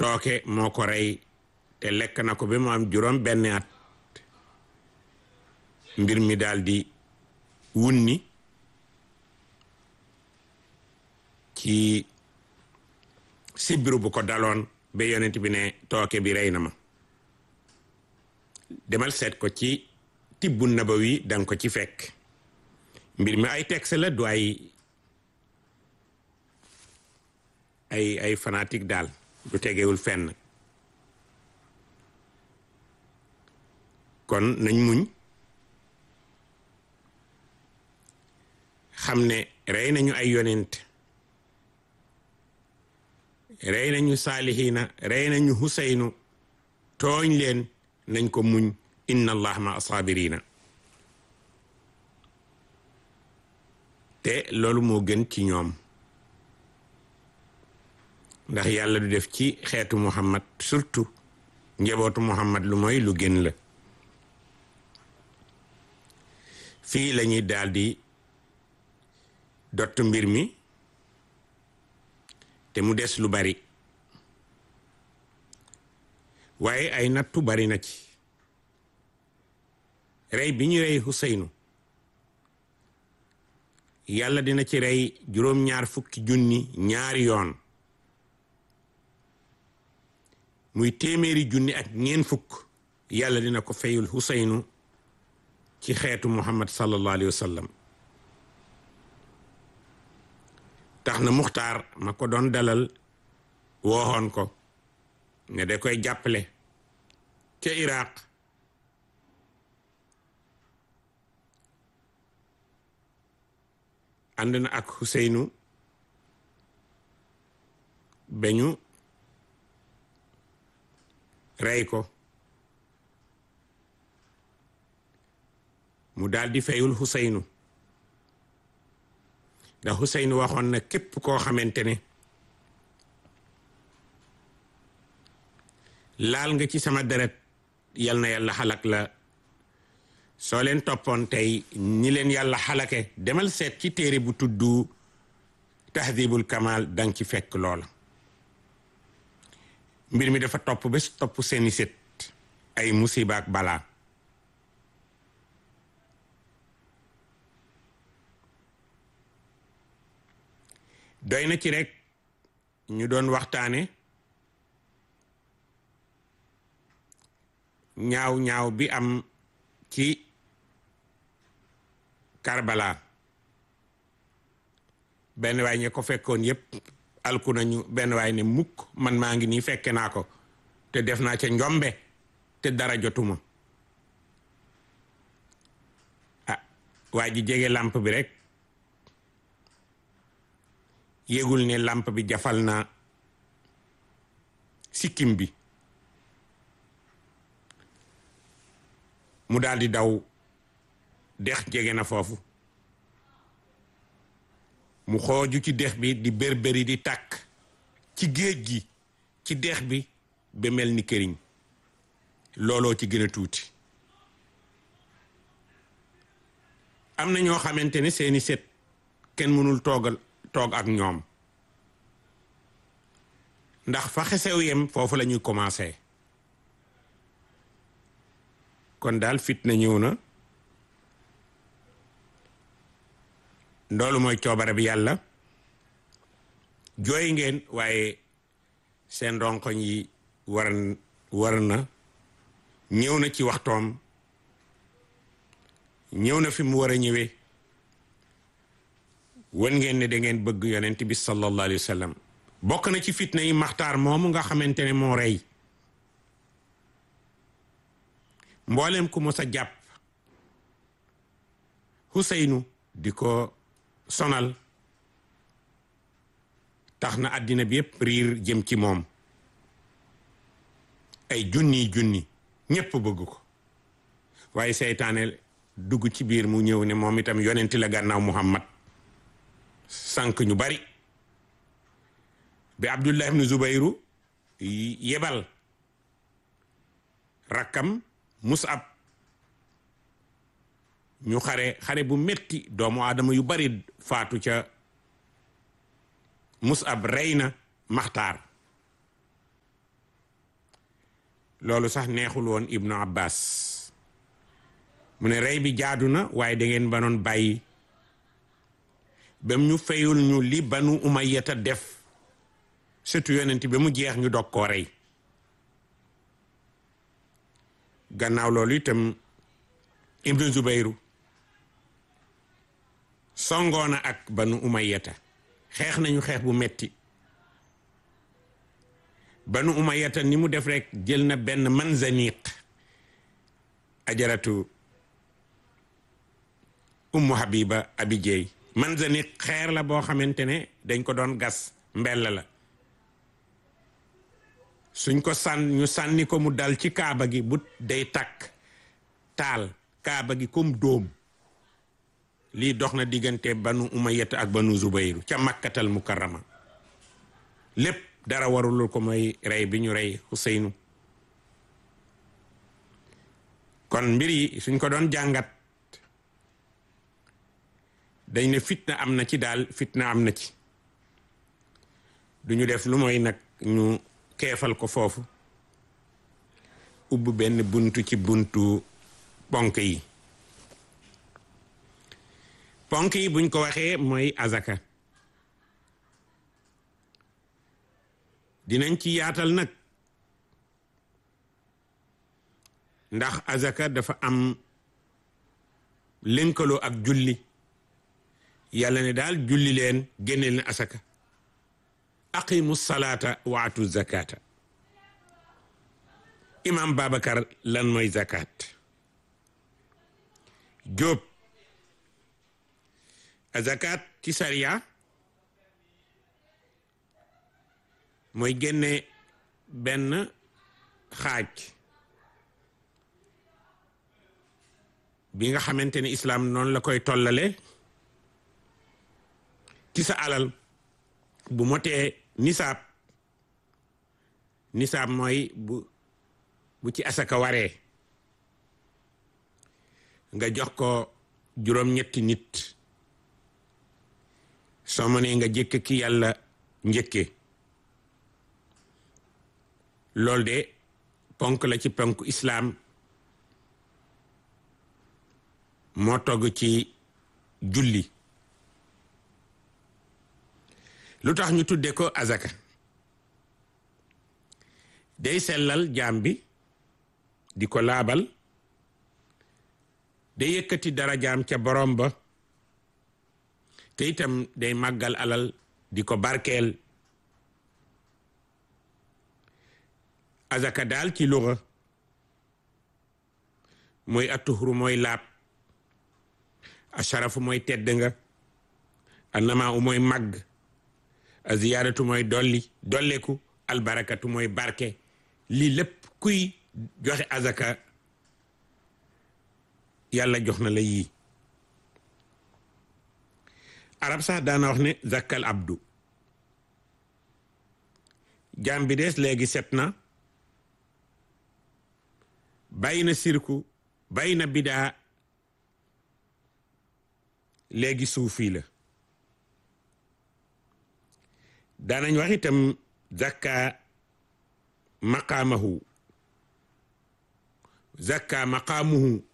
tooke moo ko rey te lekk na ko ba mu am juróom benn at mbir mi daldi wunni ci sibiru bu ko daloon ba yonent bi ne tooke bi rey na ma demal seet ko ci tibbu nabawi danga ko ci fekk mbir mi ay texte la du ay ay ay fanatique daal du tegewul fenn kon nañ muñ xam ne rey nañu ay yonent rey nañu saalihiina rey nañu huseynu tooñ leen nañ ko muñ inna allah ma asaabirina te loolu moo gën ci ñoom ndax yàlla du def ci xeetu muhammad surtout njabootu muhammad lu mooy lu gën la fii lañuy daldi dott mbir mi te mu des lu bari waaye ay nattu bari na ci rey bi ñu rey Huseynu yàlla dina ci rey juróom-ñaar fukki junni ñaari yoon muy téeméeri junni ak ñeen fukk yàlla dina ko fayul Huseynu ci xeetu Muhammad sallallahu alayhi wa sallam tax na muxtaar ma ko doon dalal wooxoon ko ne da koy jàppale ca Iraq ànd na ak Huseynu beñu rey ko mu daldi fayul Huseynu ndax Huseynu waxoon na képp koo xamante ne laal nga ci sama deret yal na yàlla xalak la soo leen toppoon tey ñi leen yàlla xalake demal seet ci téere bu tuddu tahdibul kamal dang ci fekk loola mbir mi dafa topp ba topp seeni set ay musiba ak balaa doy na ci rek ñu doon waxtaane ñaaw ñaaw bi am ci Karbala benn waay ñe ko fekkoon yépp alku nañu benn waay ne mukk man maa ngi nii fekke naa ko te def naa ca njombe te dara jotuma ah waa ji jege làmp bi rek yégul ne làmp bi jafal na sikkim bi mu daldi daw dex jege na foofu mu xooju ci dex bi di berberi di tàkk ci géej gi ci dex bi ba mel ni këriñ looloo ci gën a tuuti am na ñoo xamante ne seeni set kenn mënul toogal toog ak ñoom ndax fa xesew yem foofu la ñuy commencé kon daal fitna ñëw na loolu mooy coobare bi yàlla jooy ngeen waaye seen ronkoñ yi war war na ñëw na ci waxtoom ñëw na fi mu war a ñëwee wan ngeen ne da ngeen bëgg yonent bi sallallahu alayhi wa sallam bokk na ci fitna yi maxtaar moomu nga xamante ne moo rey mboolem ku mos a jàpp Huseynu di ko sonal tax na àddina bi yépp riir jëm ci moom ay junni junni ñépp bëgg ko waaye seytaane dugg ci biir mu ñëw ne moom itam yonenti la gànnaaw Muhammad sànq ñu bari bi Abdullah ibn Zubayru yebal rakkam Musab ñu xare xare bu metti doomu aadama yu bari faatu ca Musab rey na Maxtaar loolu sax neexul woon ibnu abbas mu ne rey bi jaadu na waaye da ngeen banoon bàyyi bam ñu fayul ñu li banu umayyata def surtout yonent ba mu jeex ñu dog koo rey gannaaw loolu itam ibnu zubayru songoona ak banu umayyata xeex nañu xeex bu metti banu umayyata ni mu def rek jël na benn manzaniq ajaratu ummu habiba abi jeey manzaniq xeer la boo xamante ne dañ ko doon gas mbell la suñ ko sànn ñu sànni ko mu dal ci kaaba gi bu day takk taal kaaba gi comme dóom lii dox na diggante banu umayyata ak banu zubayru ca makkatal mukarrama lépp dara warulul ko mooy rey bi ñu rey Xuseynu kon mbir yi suñ ko doon jàngat dañ ne fitna am na ci daal fitna am na ci duñu def lu mooy nag ñu keefal ko foofu ubb benn buntu ci buntu ponk yi ponk yi buñ ko waxee mooy azaka dinañ ci yaatal nag ndax azaka dafa am lënkaloo ak julli yàlla ne daal julli leen génne leen asaka aqimu salaata wa atu zakata imam babacar lan mooy zakat jóob zakat ci sariya mooy génne benn xaaj bi nga xamante ne islaam noonu la koy tollale ci sa alal bu motee nisaab nisaab mooy bu bu ci asaka waree nga jox ko juróom-ñetti nit soo mënee nga jëkk ki yàlla njëkke loolu de ponk la ci ponk islaam moo togg ci julli lu tax ñu tudde ko azaka day sellal jaam bi di ko laabal day yëkkati dara jaam ca borom ba te itam day màggal alal di ko barkeel azaka daal ci luxa mooy atuhru mooy laab asharafu mooy tedd nga annama u mooy màgg a ziyaaratu mooy dolli dolleku albarakatu mooy barke lii lépp kuy joxe azaka yàlla jox na la yii arab sax daana wax ne zakkal abdu jaam bi des léegi set na bàyyi na sirku bàyyi na bidaa léegi suufi la daanañ wax itam zakka maqaamahu zakka maqaamuhu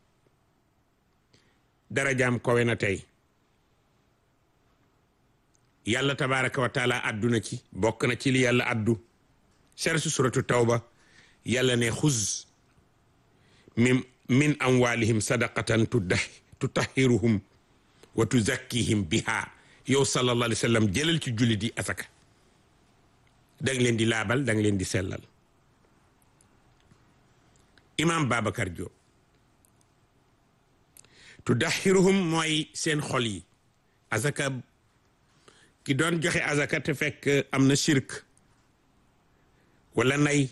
darajaam kowe na tey yàlla tabaraka wa taala adduna ci bokk na ci li yàlla addu chersu suratu tawba yàlla ne xuz min min amwalihim sadaqatan tutahhiruhum wa tuzakkihim biha yow sallallahu alayhi wa sallam jëlal ci julli di asaka danga leen di laabal danga leen di sellal imam Babacar Diop tudahiruhum mooy seen xol yi asaka ki doon joxe asaka te fekk am na shirk wala nay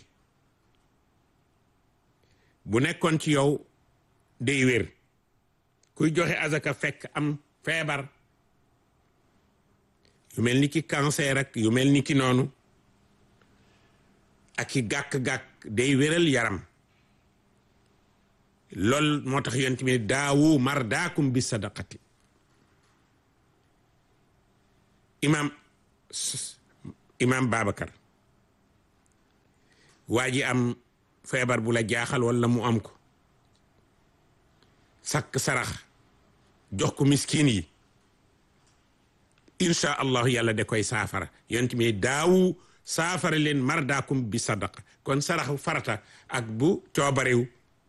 bu nekkoon ci yow day wér kuy joxe asaka fekk am feebar yu mel ni ki cancer ak yu mel ni ki noonu ak ki gàkk-gàkk day wéral yaram lool moo tax yonent bi daawu mardaakum bi sadaqati imam imam Babacar waa ji am feebar bu la jaaxal walla mu am ko sakk sarax jox ko miskin yi insha allahu yàlla da koy saafara yonent mi daawu saafara leen mardaakum bi sadaqa kon saraxu farata ak bu coobarew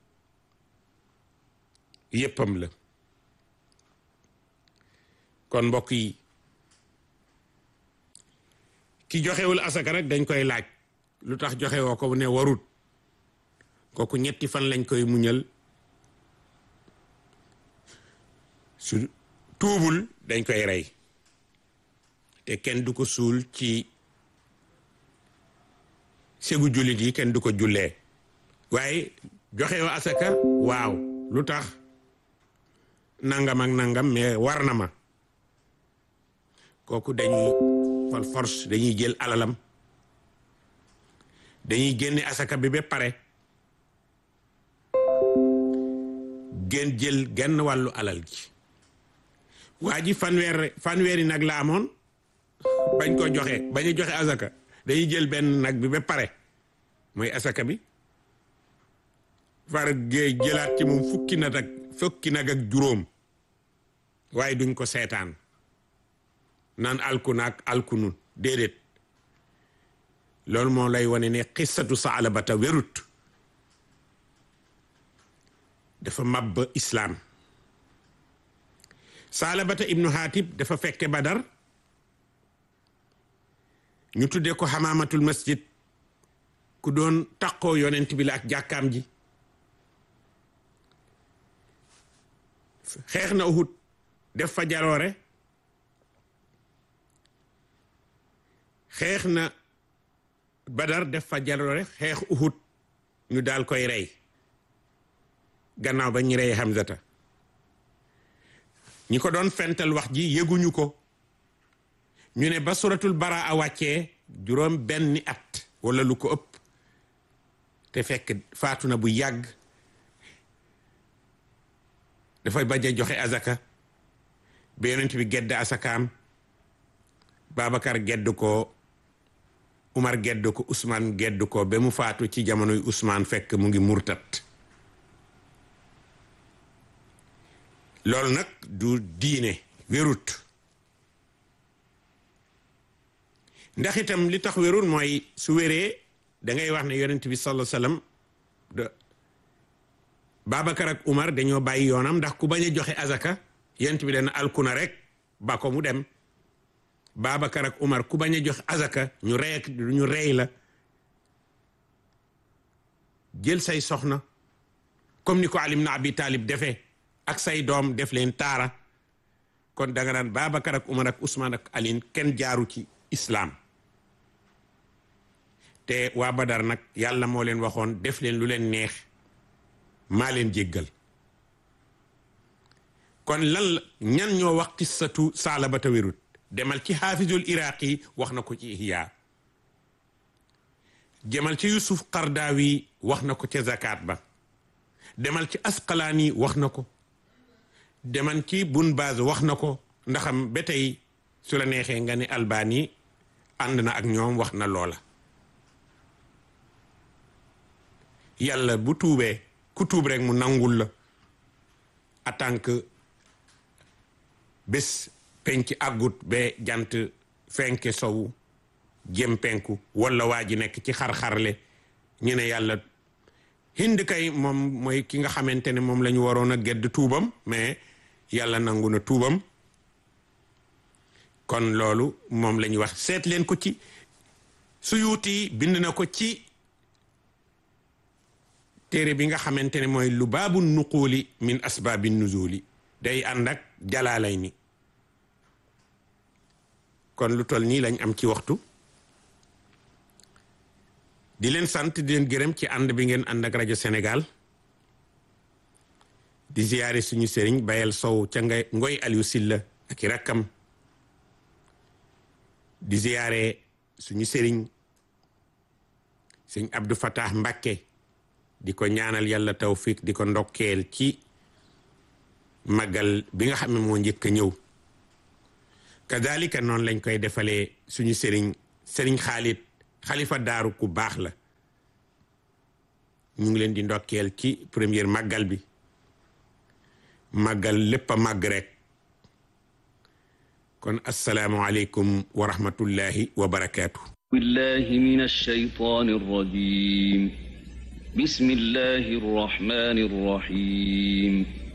yéppam la kon mbokk yi ki joxewul asaka rek dañ koy laaj lu tax joxe woo ko ne warut kooku ñetti fan lañ koy muñal su tuubul dañ koy rey te kenn du ko suul ci segu jullit yi kenn du ko jullee waaye joxe woo asaka waaw lu tax nangam ak nangam mais war na ma kooku dañuy par force dañuy jël alalam dañuy génne asaka bi ba pare gën jël genn wàllu alal ji waa ji fanweer fanweeri nag la amoon bañ ko joxe bañ a joxe asaka dañuy jël benn nag bi ba pare mooy asaka bi far géey jëlaat ci moom fukki nag ak fukki nag ak juróom waaye duñ ko seetaan naan alku naag alku nun déedéet loolu moo lay wane ne xissatu saalabata wérut dafa màbb islaam saalabata ibnu haatib dafa fekke badar ñu tuddee ko xamaamatul masjid ku doon taqoo yonent bi la ak jàkkaam ji xeex na uhud def fa jaroore xeex na badar def fa jaroore xeex uhud ñu daal koy rey gannaaw ba ñu rey Hamzata ñi ko doon fental wax ji yëguñu ko ñu ne ba suratul baraa wàccee juróom benni at wala lu ko ëpp te fekk faatu na bu yàgg dafay bañ a joxe azaka ba yonent bi gedd asakaam Babacar gedd ko Umar gedd ko Ousmane gedd ko ba mu faatu ci jamonoy Ousmane fekk mu ngi murtat loolu nag du diine wérut ndax itam li tax wérut mooy su wéree da ngay wax ne yonent bi sallallahu alayhi wasallam de Babacar ak Umar dañoo bàyyi yoonam ndax ku bañ a joxe azaka yonent bi dana alkuna rek ba ko mu dem Babacar ak Umar ku bañ a jox azaka ñu rey ak ñu rey la jël say soxna comme ni ko Ali ibn Abi Talib defee ak say doom def leen taara kon danga naan Babacar ak Umar ak Ousmane ak Alin kenn jaaru ci islaam te waa Badar nag yàlla moo leen waxoon def leen lu leen neex maa leen jéggal kon lan la ñan ñoo wax qissatu saalabata wérut demal ci xaafizul iraqi wax na ko ci ihya demal ci yusuf qardawi wax na ko ca zakat ba demal ci asqalaani wax na ko demal ci bun baz wax na ko ndaxam ba tey su la neexee nga ne albani ànd na ak ñoom wax na loola yàlla bu tuubee ku tuub rek mu nangul la en tant que bés penc àggut ba jant fenke sowu jëm penku wala waa ji nekk ci xar-xarle ñu ne yàlla hind kay moom mooy ki nga xamante ne moom la ñu waroon a gedd tuubam mais yàlla nangu na tuubam kon loolu moom la ñuy wax seet leen ko ci suyuuti bind na ko ci téere bi nga xamante ne mooy lu baabu nuquuli min asbaabi nuzuli day ànd ak jalaalay ni kon lu toll nii lañ am ci waxtu di leen sant di leen gërëm ci ànd bi ngeen ànd ak rajo Sénégal di ziyaare suñu sëriñ Bayel Sow ca ngay ngoy Aliou Silla ak i rakkam di ziyaare suñu sëriñ sëñ Abdou Fatah Mbakke di ko ñaanal yàlla tawfiq di ko ndokkeel ci màggal bi nga xam ne moo njëkk a ñëw kadalika noonu lañ koy defalee suñu sëriñ sëriñ Xaalit xalifa daaru ku baax la ñu ngi leen di ndokkeel ci première màggal bi màggal lépp a màgg rek kon asalaamualeykum wa rahmatullahi wa barakaatu. billahi min alshaytan alrajim bismillahi arrahmani arrahim